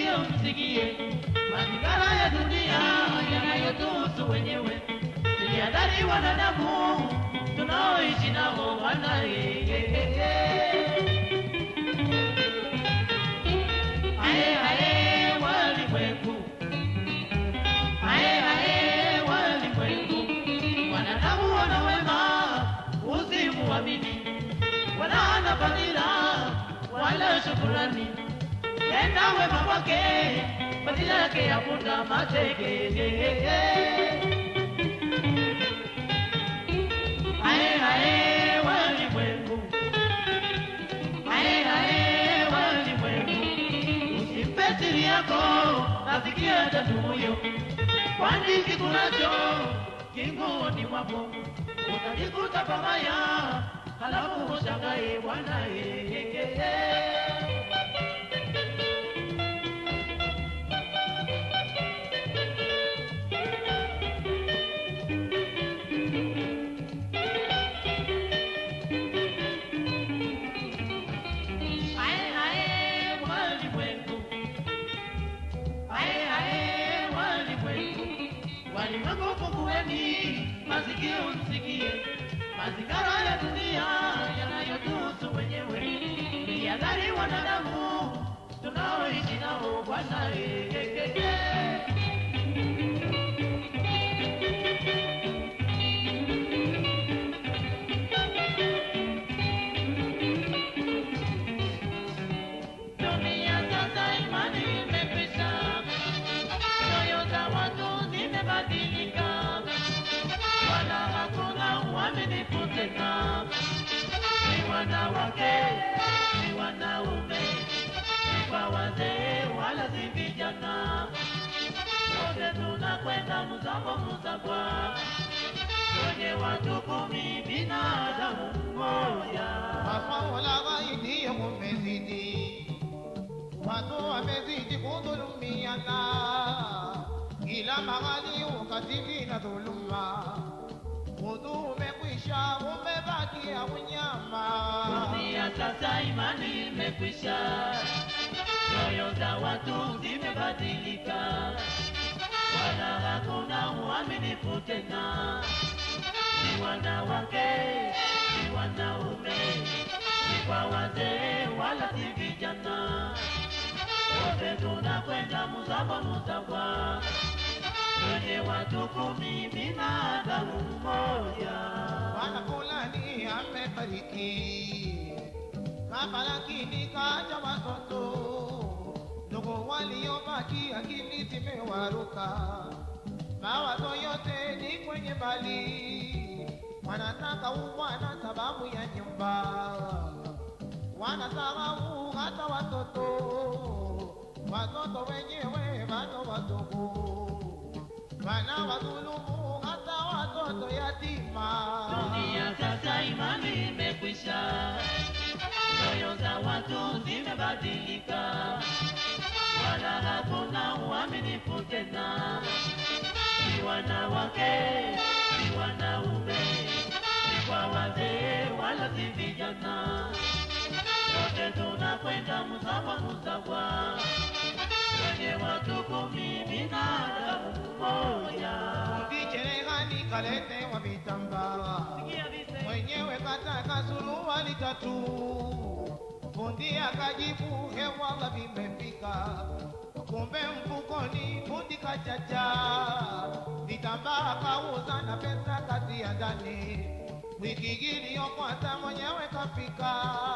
masikio msikie mazingara ya dunia yanayotuhusu wenyewe. Tujihadhari wanadamu tunaoishi nao wana Ae, ae, walimwengu. Ae, ae, walimwengu. Wanadamu wana wema, usimuamini, wala hana fadhila wala shukurani. Tenda wema kwake, fadhila yake yafuta mateke. Ae, ae, walimwengu. Ae, ae, walimwengu. Usimpe siri yako, nasikia tatuyo, kwani kikunacho kingoni mwako utajikuta pabaya, halafu ushangae bwana yeye. Ae, ae, walimwengu. Ae, ae, walimwengu. Walimwengu fungueni masikio msikie mazingara ya dunia yanayotuhusu wenyewe. Tujihadhari wanadamu tunaoishi nao Bwana. eh, eh, eh, eh. Dunia sasa imani imekwisha, nyoyo za watu zimebadilika, wala hakuna uaminifu tena. Ni wanawake, ni wanaume, ni kwa wazee wala si vijana, wote tunakwenda mzamo mzabwa kwenye watu kumi, binadamu mmoja. Maswala ghaidi umezidi, watu wamezidi kudhulumiana, kila mahali ukatili na dhuluma. Udhu umekwisha, umebakia unyama. Dunia sasa imani imekwisha, nyoyo za watu zimebadilika, wala hakuna uaminifu tena. Ni wanawake, ni wanaume, ni kwa wazee wala si vijana, wote tunakwenda muzaba muzabwa kwenye watu kumi, binadamu mmoja. Bwana fulani amefariki, kafa lakini kaja watoto. Ndugu waliobaki akili zimewaruka, mawazo yote ni kwenye mali. Wanataka ubwana sababu ya nyumba, wanasahau hata watoto. Watoto wenyewe bado wadogo, wanawadhulumu hata watoto yatima. Dunia sasa imani imekwisha, nyoyo za watu zimebadilika, wala hakuna uaminifu tena. Ni wanawake, ni wanaume, ni kwa wazee wala si vijana, wote tunakwenda msawa msawa kwenye watu kumi, binadamu mmoja. Vicherehani kaletewa vitambaa, mwenyewe kataka suruali tatu, fundi akajibu hewala vimefika, kumbe mfukoni fundi kachacha, vitambaa kauza na pesa kazi ya ndani. Wiki iliyofuata mwenyewe kafika,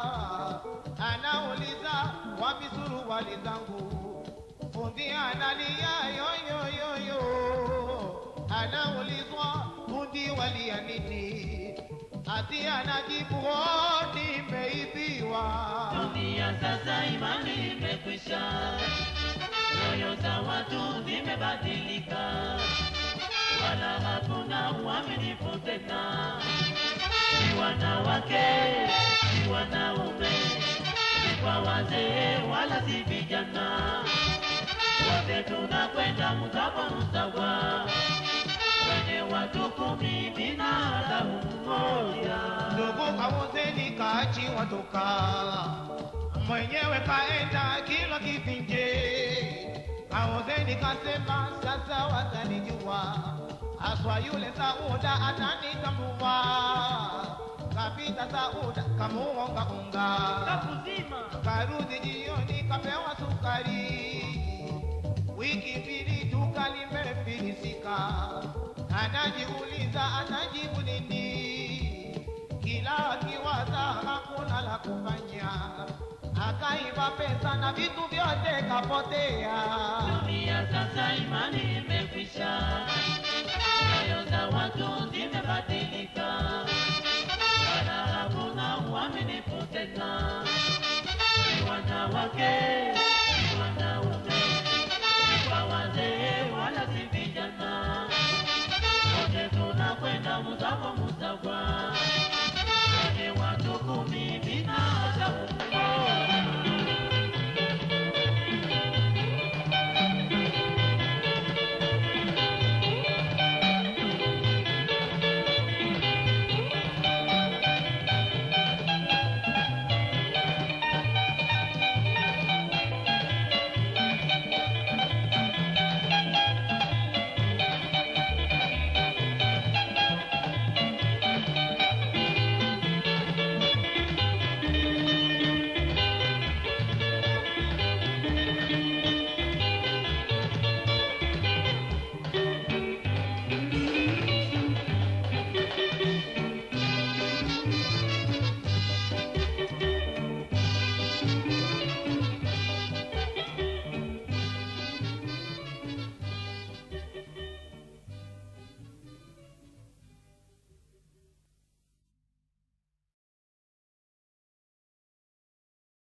anauliza wapi suruali zangu, fundi analia yoyoyoyo, anaulizwa fundi walia nini, ati anajibu "Oh, nimeibiwa. Dunia sasa imani imekwisha, nyoyo za watu zimebadilika, wala hakuna uaminifu tena. Ni wanawake, ni wanaume, ni kwa wazee wala si vijana, wote tunakwenda msawa msawa kwenye watu kumi, binadamu mmoja. Ndugu kauzeni kaachiwa toka, mwenyewe kaenda kila kivinje, Kaozeni kasema sasa watanijua, aswa yule Sauda atanitambua. Kapita Sauda kamuonga unga, kakuzima karudi jioni kapewa sukari. Wiki mbili duka limefilisika, anajiuliza anajibu nini? Kila akiwaza hakuna la kufanya, akaiba pesa na vitu vyote kapotea. dunia sasa imani imekwisha nyoyo za watu zimebadilika wala hakuna uaminifu tena ni wanawake